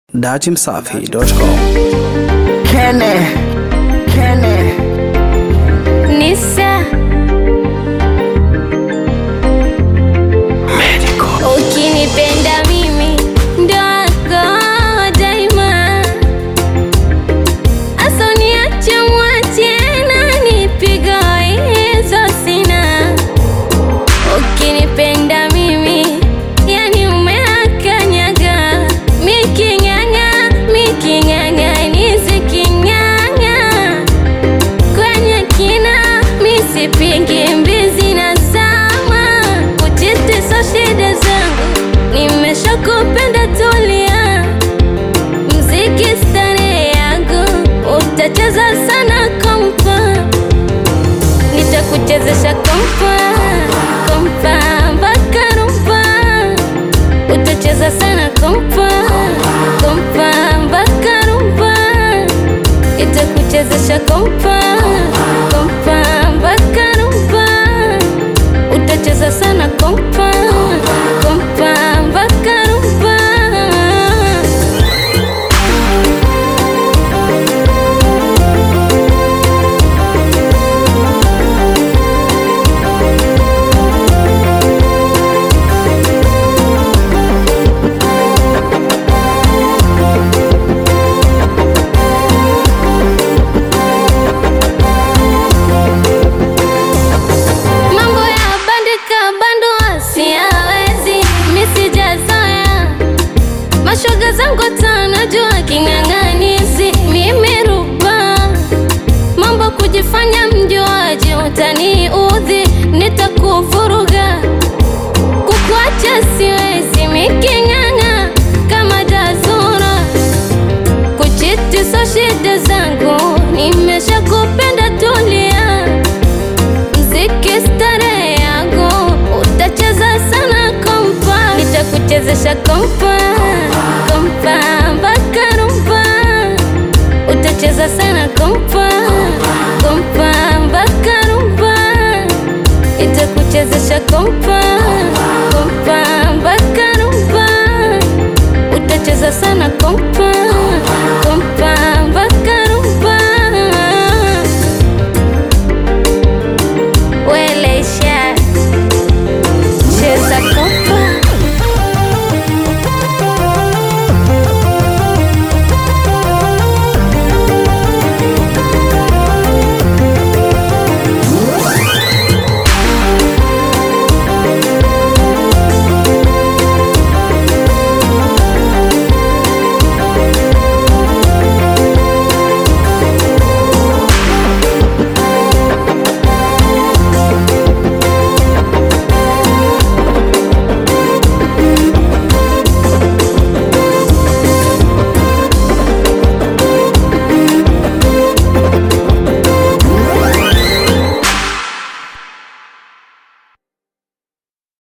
Datimsafi.com. Kene, Kene, Nisa ukinipenda mimi ndo wako daima, asoniache mwache na nipigo hizo sina. Ukinipenda mimi yani umeakanyaga, miking'ang'a miking'ang'a niziking'ang'a kwenye kina misipingi mbizi na zama kujiti so shida zangu nimeshakupenda tulia mziki stare yangu utacheza sana kompa nitakuchezesha kompa kompa mpaka rumpa utacheza sana kompa kompa mpaka rumpa itakuchezesha kompa kompa mpaka rumpa utacheza sana kompa kompa mpaka rumpa mambo ya bandika bandua siyawezi misijazoya mashoga zangu tanajua king'ang'anisi mimi ruba mambo kujifanya mjuaji utaniudhi nitakuvuruga kukuacha siwezi miking'ang'a kama dazura kuchiti so shida zangu nimeshakupenda tulia mziki stare yangu utacheza sana kompa nitakuchezesha kompa kompa mpaka rumpa utacheza sana kompa kompa mpaka rumpa itakuchezesha kompa kompa mpaka rumpa utacheza sana kompa